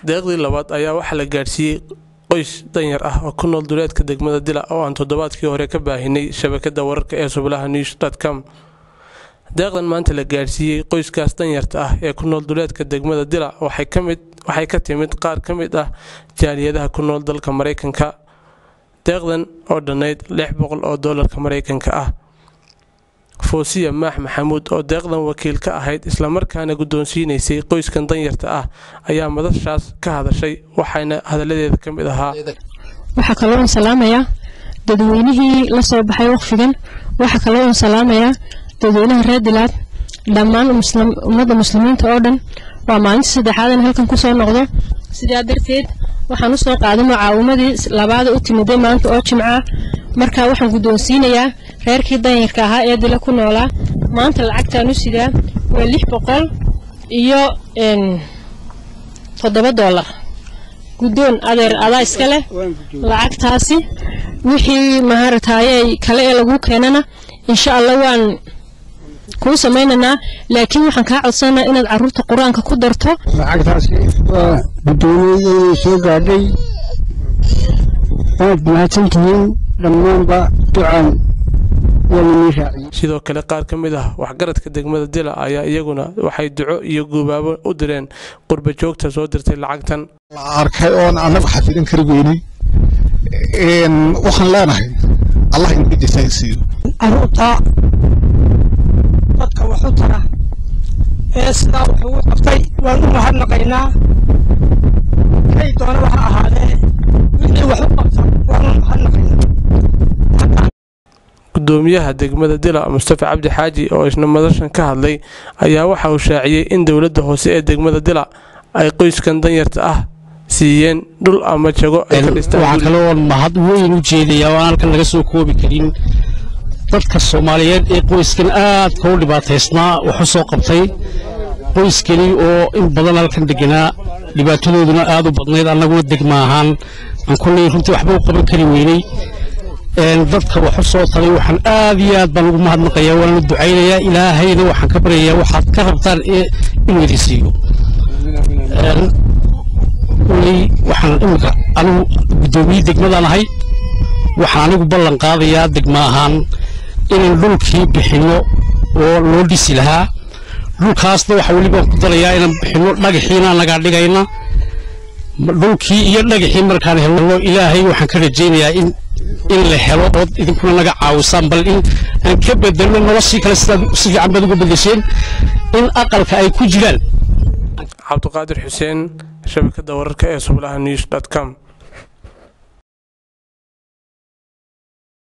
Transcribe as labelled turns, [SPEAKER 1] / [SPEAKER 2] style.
[SPEAKER 1] deeqdii labaad ayaa waxaa la gaadhsiiyey qoys danyar ah oo ku nool duleedka degmada dila oo aan toddobaadkii hore ka baahinay shabakada wararka ee sublaha news com deeqdan maanta la gaadhsiiyey qoyskaas danyarta ah ee ku nool duleedka degmada dila waxay ka timid qaar ka mid ah jaaliyadaha ku nool dalka mareykanka deeqdan oo dhannayd lix boqol oo doolarka mareykanka ah foosiya maax maxamuud oo deeqdan wakiil ka ahayd islamarkaana guddoonsiinaysay qoyskan danyarta ah ayaa madashaas ka hadashay waxayna hadalladeeda ka mid ahaa
[SPEAKER 2] waxaa kaloo un salaamayaa dadweynihii la soo baxay waqfigan waxaa kaloo un salaamayaa dadweynaha reer dilaad dhammaan ummadda muslimiinta oo dhan waa maalinta saddexaad in halkan kusoo noqdo sidaa darteed waxaan usoo qaaday mucaawimadii labaada u timiday maanta oo jimca markaa waxaan guddoonsiinayaa reerkii danyarka ahaa ee dila ku noolaa maanta lacagtaan u sidaa waa lix boqol iyo toddoba doolar guddoon adeer adaa iska leh lacagtaasi wixii maharataaye kale ee lagu keenana insha allah waan kuu samaynaynaa laakiin waxaan kaa codsanaa inaad caruurta qur-aanka ku darto
[SPEAKER 3] lacagtaasi waa guddoomiyadii soo gaadhay waad mahadsantihiin dhammaanba ducaan
[SPEAKER 1] sidoo kale qaar ka mid ah waxgaradka degmada dila ayaa iyaguna waxay duco iyo guubaabo u direen qurba joogta soo dirtay lacagtan
[SPEAKER 4] la arkay oon annagu xafidin kari weynay waxaan leenahay allah inaga jasaaysiiyo
[SPEAKER 5] caruurta dadka waxu tara ee sidaa wuxuu u qabtay waan u mahadnaqaynaa kay doona waxa ahaadee wixii wax u qabta waan u mahadnaqaynaa
[SPEAKER 1] gudoomiyaha degmada dila mustafa cabdi xaaji oo isna madashan ka hadlay ayaa waxa uu shaaciyey in dowladda hoose ee degmada dila ay qoyskan danyarta ah siiyeen dhul ama jago ay ka
[SPEAKER 6] waxaa kaloo mahad weyn u jeedayaa oo aan halkan laga soo koobi karin dadka soomaaliyeed ee qoyskan aadka u dhibaataysnaa wax u soo qabtay qoyskani oo in badan halkan deganaa dhibaatadooduna aad u badnayd annaguna degma ahaan aan kulley runtii waxba u qaban kari weynay dadka wax u soo taray waxaan aad iyo aad baan ugu mahadnaqayaa waana ducaynayaa ilaahayna waxaan ka baryayaa waxaad ka rabtaan inuu idin siiyo kuley waxaan imika anigu guddoomiye degmadaan ahay waxaan anigu ballan qaadayaa degma ahaan inaan dhulkii bixinno oo loo dhisi lahaa dhulkaasna waxa welibaan ku darayaa inaan bixinno dhagaxiina nagaa dhigayna dhulkii iyo dhagaxii markaan helno ilaahay waxaan ka rajaynayaa in in la helo ood idinkuna naga caawisaan bal in aan ka bedelno noloshii kale sidaad si fiican baad uga bedesheen in aqalka ay ku jiraan
[SPEAKER 1] cabdiqaadir xuseen shabakada wararka ee sublaha news com